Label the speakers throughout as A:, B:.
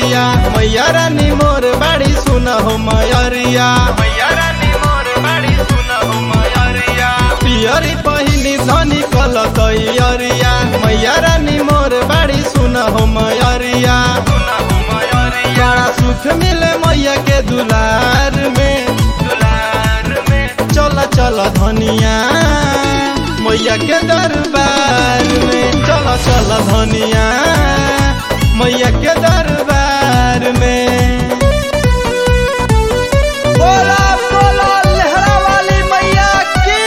A: मैयरिया मैया रानी मोर बाड़ी सुन हो मैयरिया
B: मैया रानी मोर बाड़ी सुन हो मैयरिया
A: पियरी पहिनी धनी कल तैयरिया मैया रानी मोर बाड़ी सुन हो मैयरिया
B: सुन हो मैयरिया
A: बड़ा सुख मिले मैया के दुलार में
B: दुलार में
A: चल चल धनिया मैया के दरबार में चल चल धनिया मैया के दरबार में बोला बोला लहरा वाली मैया की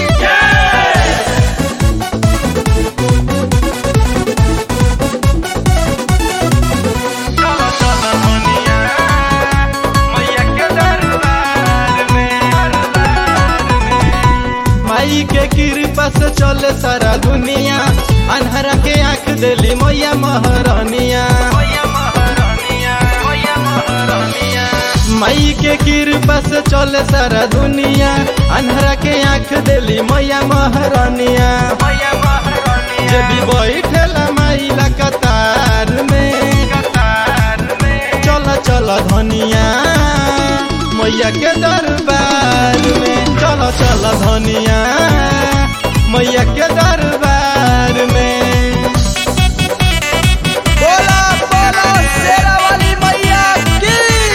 B: चलो चलो दुनिया मैया के दरबार में दरबार में
A: माई के कृपा से चले सारा दुनिया अनहरा के आंख देली मैया महारानिया
B: मैया महारानिया मैया महारानिया
A: माई के कृपा से चले सारा दुनिया अनहरा के आंख देली मैया महारानिया
B: मैया महारानिया
A: जब भी बैठेला माई ला कतार में
B: कतार में
A: चल चल धनिया मैया के दरबार में चल चल धनिया मैया के दरबार में बोला बोला शेरा वाली मैया की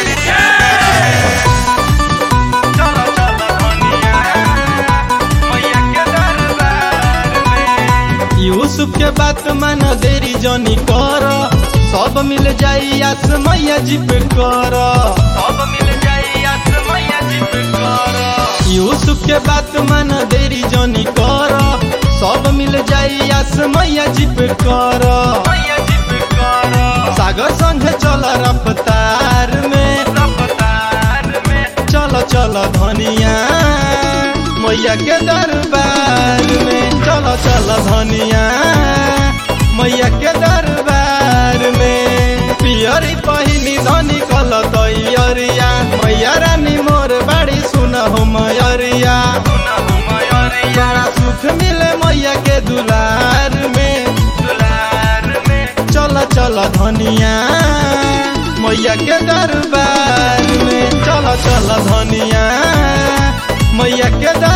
B: चलो चलो दुनिया मैया के दरबार में
A: यूसुफ के बात मान देरी जनी कर सब मिल जाई आस मैया जी पे कर
B: सब मिल जाई आस मैया जी पे कर
A: यूसुफ के बात मान देरी जनी कर सब मिल जाई आस मैया जी पे कर
B: मैया जी पे कर
A: सागर संगे चल रफ्तार में
B: रफ्तार में
A: चल चल धनिया मैया के दरबार में चल चल धनिया मैया के दरबार में पियरी पहिनी धनी कल तैयरिया मैया रानी मोर बाड़ी सुन हो मैयरिया
B: सुन हो मैयरिया
A: बड़ा सुख मिले मैया के दुलार में
B: दुलार में
A: चल चल धनिया मैया के दरबार में चल चल धनिया मैया के दरबार